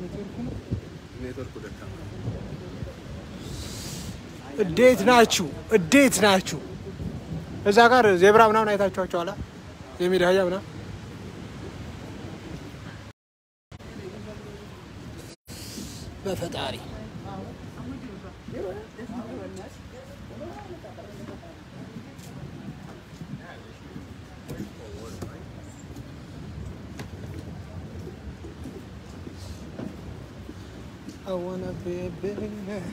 ኔትወርኩ ደካማ እንዴት ናችሁ? እንዴት ናችሁ? እዛ ጋር ዜብራ ምናምን አይታችኋቸዋል? የሜዳ አህያ ምናምን በፈጣሪ I wanna be a billionaire.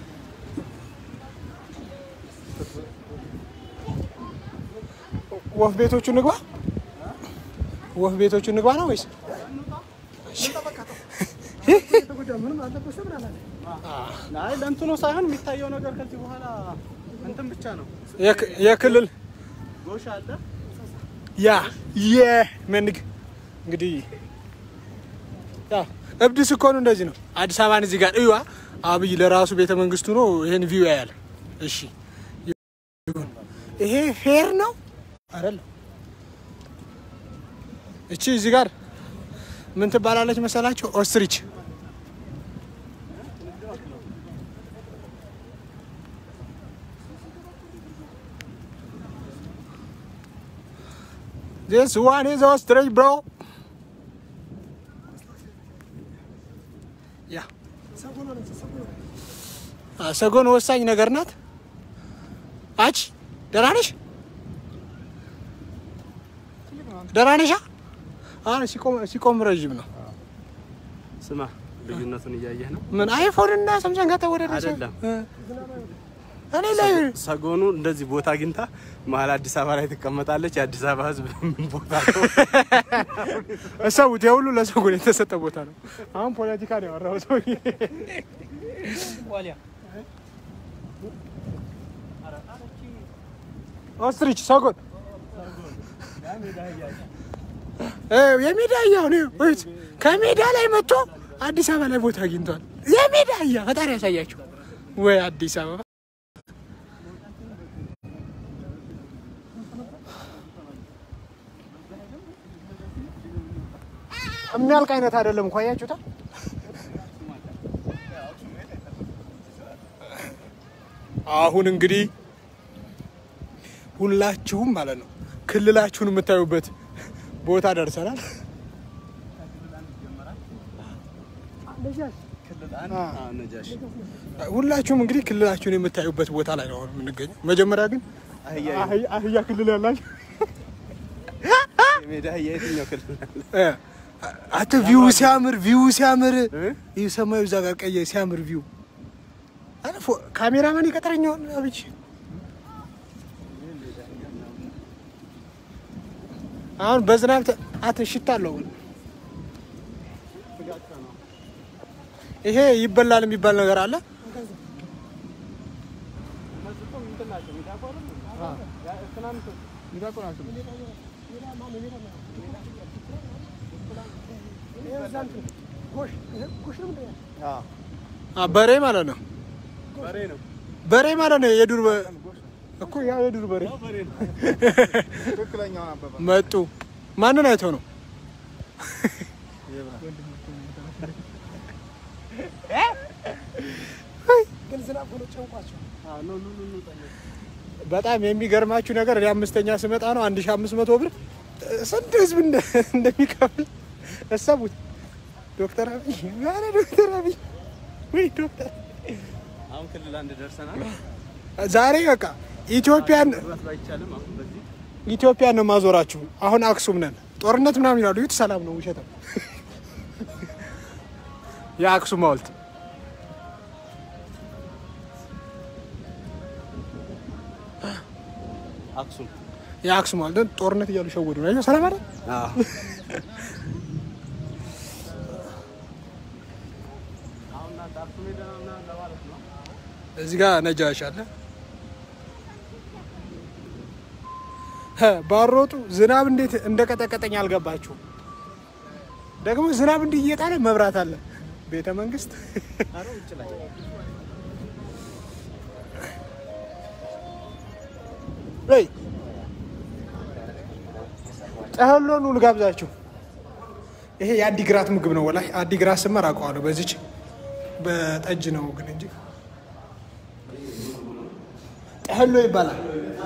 ወፍ ቤቶቹ ንግባ፣ ወፍ ቤቶቹ ንግባ ነው ወይስ አይ ለእንትኑ ሳይሆን የሚታየው ነገር ከዚህ በኋላ እንትን ብቻ ነው። የክ- የክልል ጎሽ አለ ያ የመንግ እንግዲህ ያ እብድ ስኮኑ እንደዚህ ነው። አዲስ አበባን እዚህ ጋር እዩዋ። አብይ ለራሱ ቤተ መንግስቱ ነው ይሄን ቪው ያያል። እሺ ይሁን። ይሄ ፌር ነው አይደለም? እቺ እዚህ ጋር ምን ትባላለች መሰላቸው? ኦስትሪች This one is ostrich, bro. ያ አ፣ ሰጎን ወሳኝ ነገር ናት። አች ደህና ነሽ? ደህና ነሽ? አሁን ሲቆም ሲቆም ረዥም ነው። ስማ፣ ልዩነቱን እያየህ ነው ምን አይፎን እና ሳምሰንግ ጋር ተወዳደረ? አይደለም። እኔ ላይ ሰጎኑ እንደዚህ ቦታ አግኝታ መሀል አዲስ አበባ ላይ ትቀመጣለች። የአዲስ አበባ ሕዝብ ምን ቦታ ነው? እሰቡት፣ የሁሉ ለሰጎን የተሰጠ ቦታ ነው። አሁን ፖለቲካ ነው ያወራው ሰው። ኦስትሪች ሰጎን እ የሜዳ አህያ ነው። እዩት፣ ከሜዳ ላይ መጥቶ አዲስ አበባ ላይ ቦታ አግኝቷል። የሜዳ አህያ ፈጣሪ ያሳያቸው ወይ አዲስ አበባ የሚያልቅ አይነት አይደለም እኮ አያችሁታ። አሁን እንግዲህ ሁላችሁም ማለት ነው ክልላችሁን የምታዩበት ቦታ ደርሰናል። አዎ፣ ነጃሽ ሁላችሁም እንግዲህ ክልላችሁን የምታዩበት ቦታ ላይ ነው አሁን የምንገኘው። መጀመሪያ ግን አህያ አህያ- አህያ ክልል ያላችሁ የሜዳ አህያ የትኛው ክልል አለ? እ፣ አተ ቪው ሲያምር ቪው ሲያምር እ? ይህ ሰማዩ እዛ ጋር ቀየ ሲያምር ቪው አረ ፎ- ካሜራማን ይቀጥረኛውን አብይ አሁን በዝናብ ተ- አተ ሽታ አለው ይሄ ይበላል የሚባል ነገር አለ አ፣ በሬ ማለት ነው በሬ ነው። በሬ ማለት ነው የዱር በ- እኮ ያ የዱር በሬ በሬ ነው። ትክክለኛውን አበባ መጡ ማንን አይተው ነው በጣም የሚገርማችሁ ነገር እኔ አምስተኛ ስመጣ ነው አንድ ሺ አምስት መቶ ብር ስንት ህዝብ እንደ- እንደሚከፍል እሰቡት። ዶክተር አብይ ኧረ ዶክተር አብይ ወይ ዶክተር አሁን ክልል አንድ ደርሰናል። ዛሬ በቃ ኢትዮጵያን መግባት ባይቻልም አሁን በዚህ ኢትዮጵያን ነው ማዞራችሁ። አሁን አክሱም ነን። ጦርነት ምናምን ይላሉ። ይሁት ሰላም ነው፣ ውሸት ነው። የአክሱም ሐውልት አክሱም የአክሱም ሐውልት ጦርነት እያሉ ሸወዱ ነው። ሰላም አይደል? አሁን እናንተ አክሱም ሄደን ምናምን ለማለት ነው። እዚህ ጋር ነጃሽ አለ። ሀ፣ ባሮጡ ዝናብ እንዴት እንደቀጠቀጠኝ አልገባችሁም። ደግሞ ዝናብ እንዲህ እየጣለ መብራት አለ ቤተ መንግስት ኧረ ውጭ ላይ ወይ ጨህሎኑ ልጋብዛችሁ። ይሄ የአዲግራት ምግብ ነው። ወላሂ አዲግራት ስመር አውቀዋለሁ። በዚች በጠጅ ነው ግን እንጂ ጠህሎ ይባላል።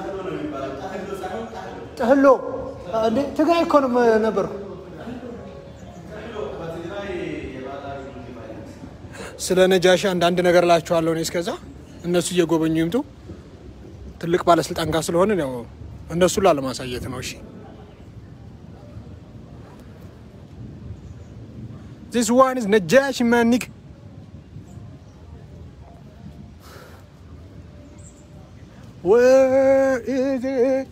ጠህሎ እንዴ ትግራይ እኮ ነው ነበርኩ። ስለ ነጃሺ አንዳንድ ነገር እላችኋለሁ። እኔ እስከዛ እነሱ እየጎበኙ ይምጡ። ትልቅ ባለስልጣን ጋር ስለሆነ ያው እነሱ ላለማሳየት ነው። እሺ This one is Najashi Manik. Where is it?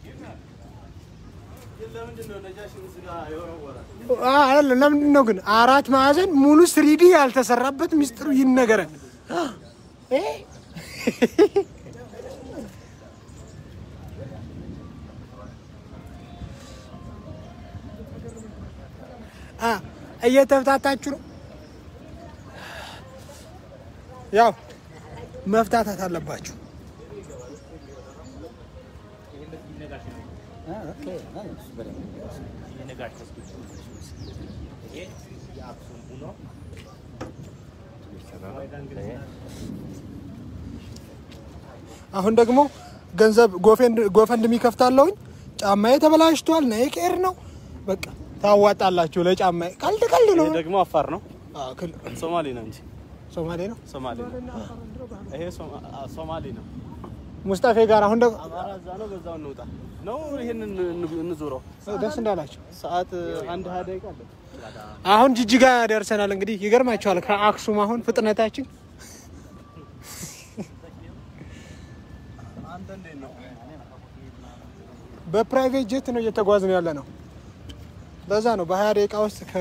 አለ ለምንድን ነው ግን አራት ማዕዘን ሙሉ ስሪዲ ያልተሰራበት ሚስጥሩ ይነገረን። እየተፍታታችሁ ነው። ያው መፍታታት አለባችሁ። አሁን ደግሞ ገንዘብ ጎፈንድ የሚከፍታለሁኝ። ጫማዬ ተበላሽቷል። ናይቄር ነው በቃ ታዋጣላችሁ። ለጫማዬ ቀልድ ቀልድ ነው። ይሄ ደግሞ አፋር ነው፣ አዎ፣ ክል- ሶማሌ ነው እንጂ ሶማሌ ነው። ሶማሌ ነው። ይሄ ሶማ- አ- ሶማሌ ነው። ሙስጣፌ ጋር አሁን ደግሞ አማራ እዛ ነው፣ በዛው እንውጣ ነው። ይሄንን እንዙረው። ደስ እንዳላቸው ሰዓት አንድ ሀያ ደቂቃ አለ። አሁን ጅጅጋ ደርሰናል። እንግዲህ ይገርማቸዋል። ከአክሱም አሁን ፍጥነታችን አንተ እንዴት ነው? በፕራይቬት ጀት ነው እየተጓዝን ያለ ነው። በዛ ነው በሀያ ደቂቃ ውስጥ ከ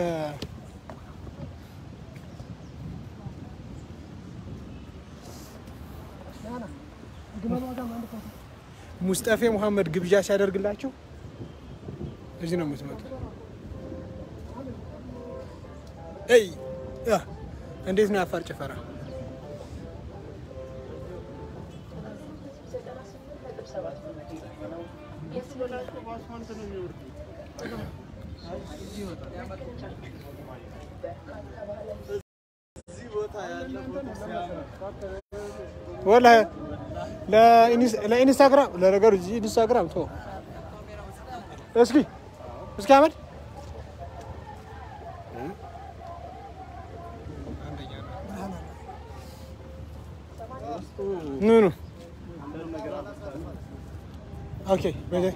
ሙስጠፌ ሙሐመድ ግብዣ ሲያደርግላችሁ እዚህ ነው የምትመጡ። እይ ያ እንዴት ነው የአፋር ጭፈራ? ወላሂ ለኢንስ- ለኢንስታግራም ለነገሩ እዚህ ኢንስታግራም ቶ እስኪ እስኪ አመድ ኑ ኑ ኦኬ በዚህ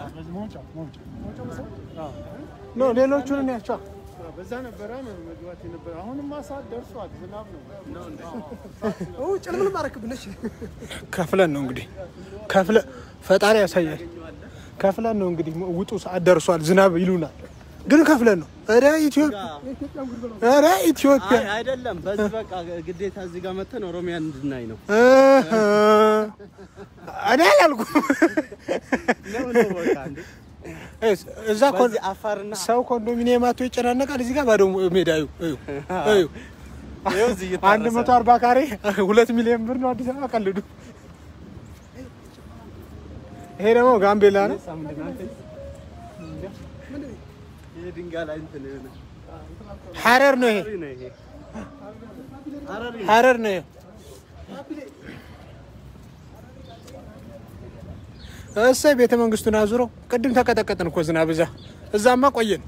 ኖ ሌሎቹን እንያቸው በዛ ነበረ መግባት የነበረ አሁንማ ሰዓት ደርሷል። ዝናብ ነው። ጭልምልም አረክብነች ከፍለን ነው እንግዲህ ከፍለ ፈጣሪ ያሳያል። ከፍለን ነው እንግዲህ ውጡ ሰዓት ደርሷል ዝናብ ይሉናል፣ ግን ከፍለን ነው። ኧረ ኢትዮጵያ ኧረ ኢትዮጵያ አይ አይደለም። በዚህ በቃ ግዴታ እዚህ ጋር መተን ኦሮሚያን እንድናይ ነው። እህ፣ እኔ አላልኩም። እስ- እዛ ኮን- በዚህ አፋርና ሰው ኮንዶሚኒየም አቶ ይጨናነቃል። እዚህ ጋር ባዶ ሜዳ እዩ እዩ እዩ ይኸው እዚህ አንድ እየታረሰ መቶ አርባ ካሬ ሁለት ሚሊዮን ብር ነው አዲስ አበባ ቀልዱ። ይሄ ደግሞ ጋምቤላ ነው። ይሄ ድንጋይ ላይ እንትን የሆነ ሐረር ነው ይሄ ነው ይሄ ሐረሪ ነው። ሐረር ነው ይሄ። እሰይ ቤተ መንግስቱን አዙረው ቅድም ተቀጠቀጥን እኮ ዝናብ እዛ እዛማ ቆየን።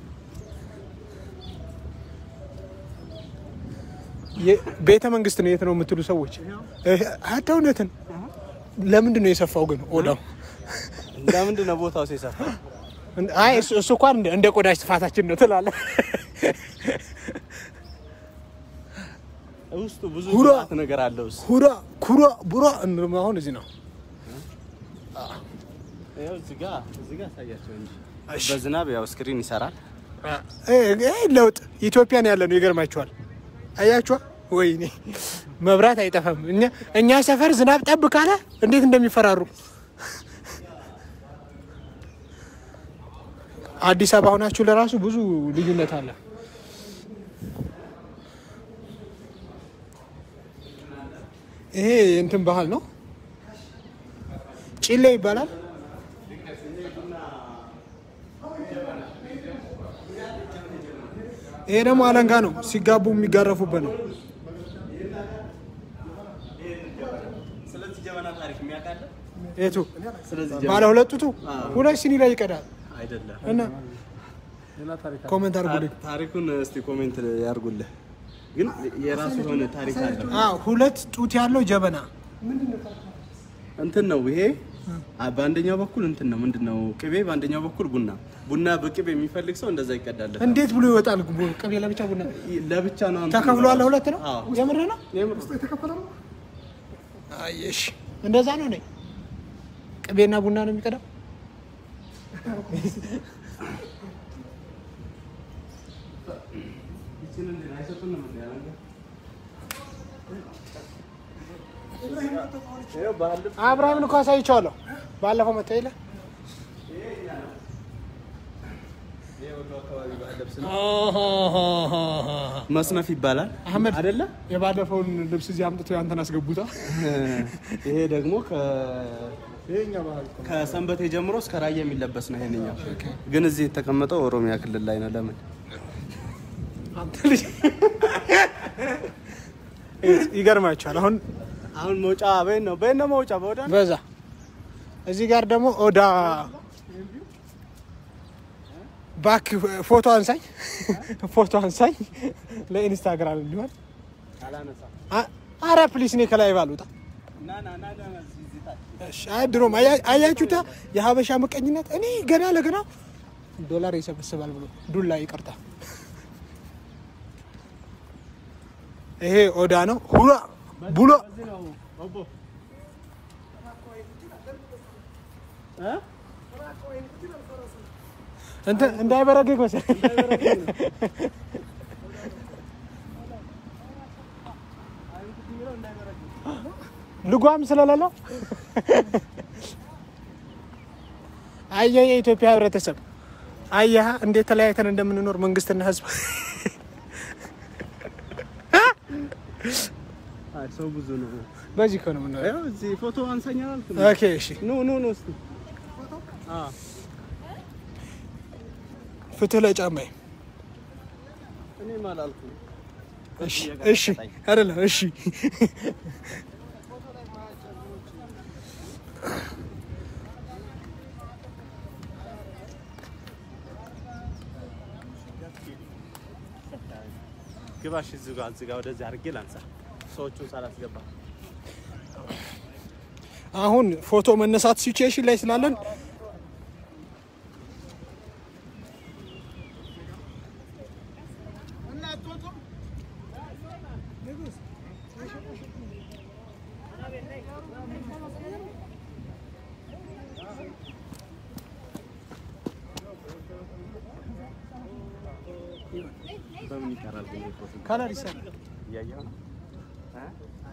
የ- ቤተ መንግስት ነው የት ነው የምትሉ ሰዎች አደ እውነትን ለምንድን ነው የሰፋው ግን ኦዳው? ለምንድን ነው ቦታው ሲሰፋ? አይ እሱ እሱ እንኳን እንደ- እንደ ቆዳሽ ስፋታችን ነው ትላለህ። ውስጡ ብዙ ሁራ! ግብአት ነገር አለው። እሱ ሁራ ኩራ ቡራ እንም አሁን እዚህ ነው። ይኸው እዚህ ጋር እዚህ ጋር አሳያቸው እንጂ እሺ። በዝናብ ያው ስክሪን ይሰራል። ይሄ ለውጥ ኢትዮጵያን ያለ ነው። ይገርማችኋል። አያችኋ? ወይኔ መብራት አይጠፋም። እኛ እኛ ሰፈር ዝናብ ጠብ ካለ እንዴት እንደሚፈራሩ አዲስ አበባ ሆናችሁ ለራሱ ብዙ ልዩነት አለ። ይሄ እንትን ባህል ነው። ጭሌ ይባላል። ይሄ ደግሞ አለንጋ ነው፣ ሲጋቡ የሚጋረፉበት ነው። ስለዚህ ጀበና ታሪክ የሚያውቃለ የቱ ስለዚህ ባለ ሁለት ጡቱ ሁለት ሲኒ ላይ ይቀዳል አይደለም እና ሌላ ታሪክ ኮሜንት አድርጉልኝ። ታሪኩን እስቲ ኮሜንት ያርጉልህ። ግን የራሱ የሆነ ታሪክ አለ። አዎ ሁለት ጡት ያለው ጀበና እንትን ነው ይሄ አ- በአንደኛው በኩል እንትን ነው ምንድን ነው ቅቤ፣ በአንደኛው በኩል ቡና። ቡና በቅቤ የሚፈልግ ሰው እንደዛ ይቀዳል። እንዴት ብሎ ይወጣል? ቡ- ቅቤ ለብቻ ቡና ለብቻ ነው እንትን ተከፍሎ አለ ሁለት ነው። አዎ። የምር ነው። የምር አየሽ እንደዛ ነው ነኝ ቅቤና ቡና ነው የሚቀዳው። አብርሃምን እኮ አሳይቼዋለሁ ባለፈው መጣ የለ መስነፍ ይባላል አህመድ አይደለ? የባለፈውን ልብስ እዚህ አምጥቶ ያንተን አስገቡታ። ይሄ ደግሞ ከ ይሄኛ ባህል እኮ ነው። ከሰንበቴ ጀምሮ እስከ ራያ የሚለበስ ነው። ይሄንኛው ግን እዚህ የተቀመጠው ኦሮሚያ ክልል ላይ ነው። ለምን? አንተ ልጅ ይገርማቸዋል። አሁን አሁን መውጫ በይን ነው በይን ነው መውጫ በወዳ ነው። በዛ እዚህ ጋር ደግሞ ኦዳ ባክ ፎቶ አንሳኝ፣ ፎቶ አንሳኝ ለኢንስታግራም እንዲሆን። አላነሳም። አ- አረ ፕሊስ እኔ ከላይ ባልወጣ። ና ና ና ና ና እዚህ እዚህ ታች። እሺ፣ አይ ድሮም አያ- አያችሁታ የሀበሻ ምቀኝነት። እኔ ገና ለገና ዶላር ይሰበስባል ብሎ ዱላ ይቅርታ። ይሄ ኦዳ ነው ሁሎ ቡሎ በዚህ ነው ኦቦ እ እንትን እንዳይበረግግ መሰለኝ። ልጓም ስለሌለው አየህ፣ የኢትዮጵያ ህብረተሰብ አየህ እንዴት ተለያይተን እንደምንኖር መንግስትና ህዝብ። አይ ሰው ብዙ ነው። በዚህ እኮ ነው የምንኖረው። ያው እዚህ ፎቶ አንሳኛ አልኩ። ኦኬ እሺ፣ ኑ ኑ ኑ እስቲ አ ፍትህ ለጫማዬ። እኔም አላልኩም። እሺ እሺ፣ አይደለም እሺ። ግባሽ እዚህ ጋር እዚህ ጋር ወደዚህ አድርጌ ላንሳ ሰዎቹን ሳላስገባ አሁን ፎቶ መነሳት ሲቹዌሽን ላይ ስላለን በምን ይቀራል ግን ይሄ ፎቶ ከለር ይሰራል። እያየሁ ነው እ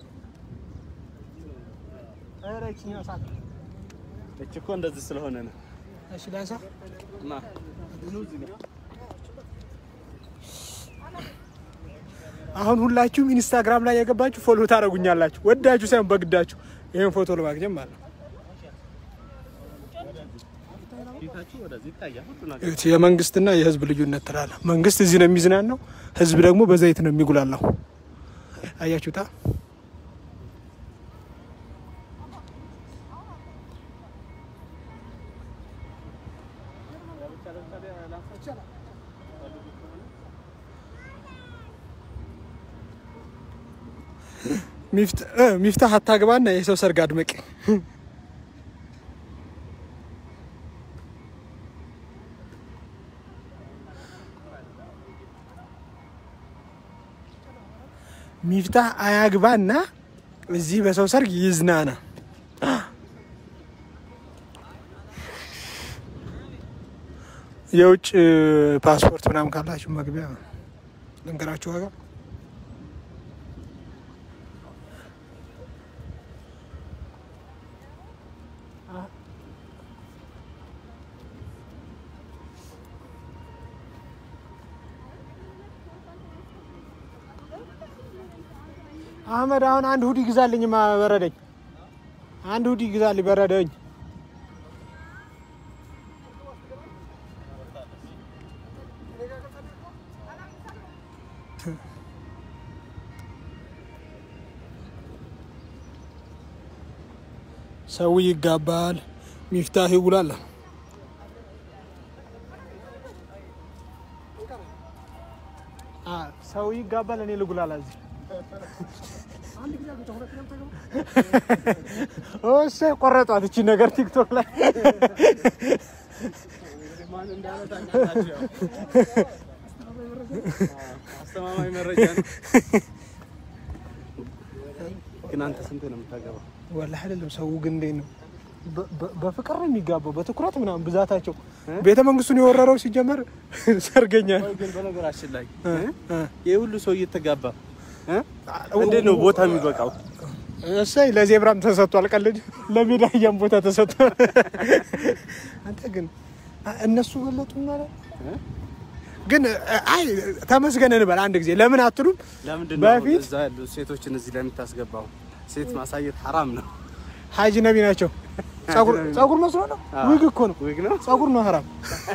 ኧረ ይችኛው ሳት እች እኮ እንደዚህ ስለሆነ ነው እሺ፣ ላንሳ እና ኑ እዚህ ጋር አሁን ሁላችሁም ኢንስታግራም ላይ የገባችሁ ፎሎ ታደርጉኛላችሁ። ወዳችሁ ሳይሆን በግዳችሁ ይሄን ፎቶ ለማግኘት ማለት ነው። ፊታችሁ ወደዚህ ይታያል ሁሉ ነገር እዩት፣ የመንግስትና የህዝብ ልዩነት ትላለ። መንግስት እዚህ ነው የሚዝናናው፣ ህዝብ ደግሞ በዘይት ነው የሚጉላላው። አያችሁታ? ሚፍት- እ፣ ሚፍታህ አታግባና የሰው ሰርግ አድመቂ። ሚፍታህ አያግባና እዚህ በሰው ሰርግ ይዝናና። የውጭ ፓስፖርት ምናምን ካላችሁ መግቢያ ልንገራችሁ ዋጋ አህመድ አሁን አንድ ሁዲ ግዛልኝ፣ ማ በረደኝ። አንድ ሁዲ ግዛልኝ፣ በረደኝ። ሰው ይጋባል፣ ሚፍታህ ይውላል። አ ሰው ይጋባል፣ እኔ ልጉላላ እዚህ እሺ፣ ቆረጧት እቺ ነገር ቲክቶክ ላይ አስተማማኝ መረጃ ነው። ግን አንተ ስንት ነው የምታገባው? ወላሂ አይደለም። ሰው ግን እንዴት ነው በ- በ- በፍቅር ነው የሚጋባው፣ በትኩረት ምናምን ብዛታቸው። ቤተ መንግስቱን የወረረው ሲጀመር ሰርገኛ ቆይ ግን በነገራችን ላይ እ? እ? ይህ ሁሉ ሰው እየተጋባ እ? እንዴት ነው ቦታ የሚበቃው? እሰይ ለዜብራም ተሰጥቷል። ቀልድ ለሜዳያም ቦታ ተሰጥቷል። አንተ ግን አ- እነሱ በለጡ ማለት ግን አይ ተመስገን እንበል አንድ ጊዜ ለምን አትሉም? ለምንድን ነው በፊት እዛ ያሉ ሴቶችን እዚህ ላይ የምታስገባው? ሴት ማሳየት ሐራም ነው። ሀጂ ነቢ ናቸው። ጸጉር ጸጉር መስሎ ነው። ዊግ እኮ ነው። ዊግ ነው። ጸጉር ነው ሀራም።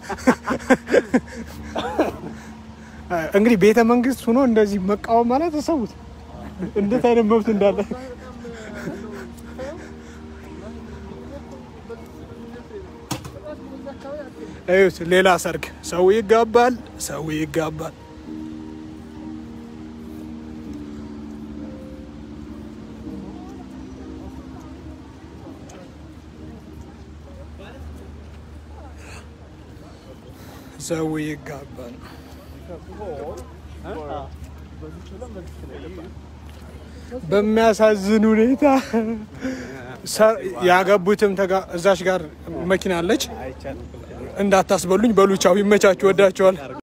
እንግዲህ ቤተ መንግስት ሆኖ እንደዚህ መቃወም ማለት ተሰቡት እንዴት አይነት መብት እንዳለ እዩት። ሌላ ሰርግ ሰው ይጋባል፣ ሰው ይጋባል። ሰው ይጋባል። በሚያሳዝን ሁኔታ ሰ- ያገቡትም ተጋ- እዛች ጋር መኪና አለች። አይቻልም። እንዳታስበሉኝ በሉቻው ይመቻችሁ፣ ወዳቸዋል።